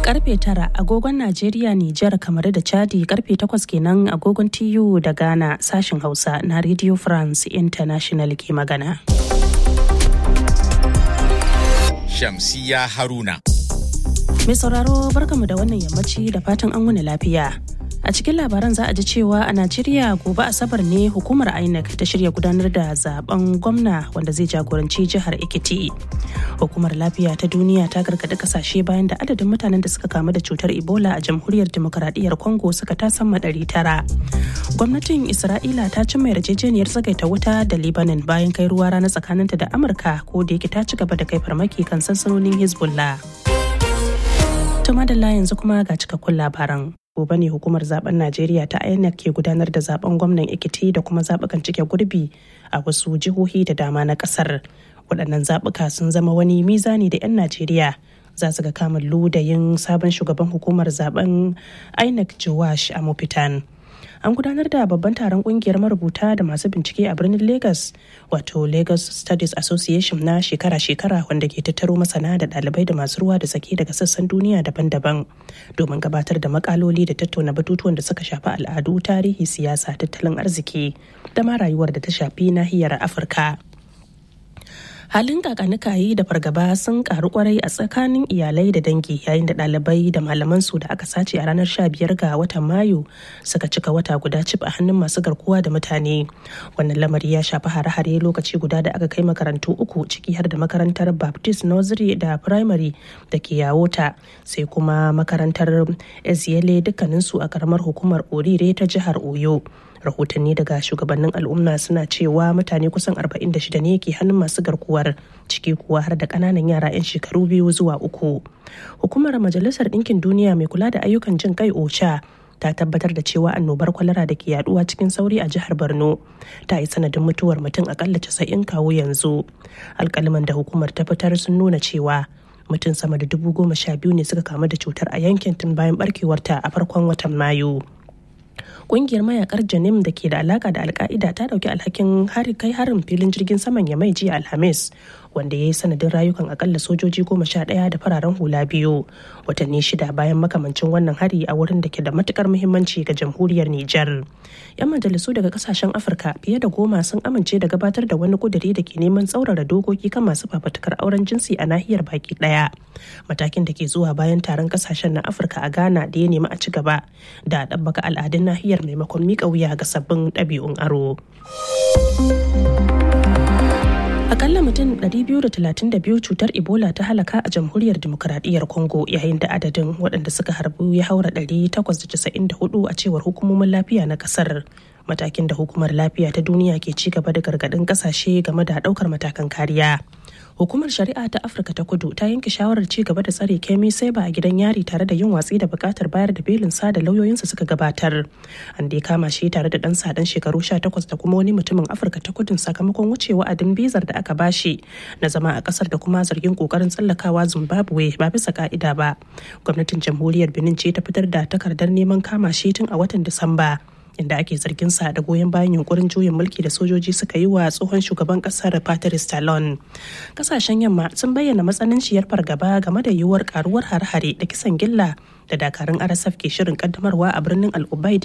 Karfe tara agogon Najeriya, Nijar, kamar da Chadi karfe takwas kenan agogon TU da Ghana sashen Hausa na Radio France International ke magana. Shamsiya Haruna. Mai sauraro barkamu da wannan yammaci da fatan an wuni lafiya. A cikin labaran za a ji cewa a Najeriya gobe Asabar ne hukumar INEC ta shirya gudanar da zaben gwamna wanda zai jagoranci jihar Ekiti. Hukumar lafiya ta duniya ta gargaɗi kasashe bayan da adadin mutanen da suka kamu da cutar Ebola a jamhuriyar demokaradiyyar Congo suka tasamma ɗari tara. Gwamnatin Isra'ila ta cimma yarjejeniyar tsagaita wuta da Lebanon bayan kai ruwa rana tsakaninta da Amurka ko da yake ta ci gaba da kai farmaki kan sansanonin Hezbollah. Tuma da yanzu kuma ga cikakkun labaran. gobe ne hukumar zaben najeriya ta inec ke gudanar da zaben gwamnan ekiti da kuma zaɓukan cike gurbi a wasu jihohi da dama na ƙasar waɗannan zaɓuka sun zama wani mizani da 'yan najeriya za su ga kamun ludayin sabon shugaban hukumar zaben inec jowash a mafitan an gudanar da babban taron kungiyar marubuta da masu bincike a birnin lagos wato lagos studies association na shekara-shekara wanda ke tattaro masana da ɗalibai da masu ruwa da sake daga sassan duniya daban-daban domin gabatar da makaloli da tattauna batutuwan da suka shafi al'adu tarihi siyasa tattalin arziki da ma rayuwar da ta shafi nahiyar afirka halin kakanikayi da fargaba sun karu kwarai a tsakanin iyalai da dangi yayin da ɗalibai da malaman su da aka sace a ranar 15 ga watan mayu suka cika wata guda cif a hannun masu garkuwa da mutane wannan lamari ya shafi hare-hare lokaci guda da aka kai makarantu uku ciki har da makarantar baptist nursery da primary da ke yawota sai kuma makarantar eziele dukkaninsu a karamar hukumar orire ta jihar oyo rahotanni daga shugabannin al'umma suna cewa mutane kusan 46 ne ke hannun masu garkuwar ciki kuwa har da kananan yara 'yan shekaru biyu zuwa uku hukumar majalisar ɗinkin duniya mai kula da ayyukan jin kai ocha ta tabbatar da cewa annobar kwalara da ke yaduwa cikin sauri a jihar borno ta yi sanadin mutuwar mutum akalla casa'in kawo yanzu alkaliman da hukumar ta fitar sun nuna cewa mutum sama da dubu goma sha biyu ne suka kamu da cutar a yankin tun bayan barkewarta a farkon watan mayu kungiyar mayakar janim da ke da alaka da alka'ida ta dauki alhakin hari kai harin filin jirgin saman ya mai jiya alhamis wanda ya yi sanadin rayukan akalla sojoji goma sha ɗaya da fararen hula biyu watanni shida bayan makamancin wannan hari a wurin da ke da matukar muhimmanci ga jamhuriyar Nijar. yan majalisu daga kasashen afirka fiye da goma sun amince da gabatar da wani kuduri da ke neman tsaurara dokoki kan masu fafatukar auren jinsi a nahiyar baki ɗaya matakin da ke zuwa bayan taron kasashen na afirka a ghana da ya nemi a ci gaba da ɗabbaka al'adun nahiyar maimakon miƙa wuya ga sabbin ɗabi'un aro. Akalla mutum 232 cutar Ebola ta halaka a jamhuriyar demokuraɗiyyar Congo yayin da adadin waɗanda suka harbu ya haura 894 a cewar hukumomin lafiya na ƙasar. Matakin da hukumar lafiya ta duniya ke ci gaba da gargaɗin ƙasashe game da ɗaukar matakan kariya. hukumar shari'a ta afirka ta kudu ta yanke shawarar ci gaba da tsare kemi sai ba a gidan yari tare da yin watsi da bukatar bayar da belin sa da lauyoyinsa suka gabatar an dai kama shi tare da dan sadan shekaru 18 da kuma wani mutumin afirka ta kudun sakamakon wuce wa'adin bizar da aka bashi na zama a kasar da kuma zargin kokarin tsallakawa zimbabwe ba bisa ka'ida ba gwamnatin jamhuriyar benin ce ta fitar da takardar neman kama shi tun a watan disamba inda ake zargin sa da goyon bayan yunkurin juyin mulki da sojoji suka yi wa tsohon shugaban kasar Patrice Talon. Kasashen yamma sun bayyana matsananciyar fargaba game da yiwuwar karuwar har-hare da kisan gilla da dakarun RSF ke shirin kaddamarwa a birnin Al-Ubaid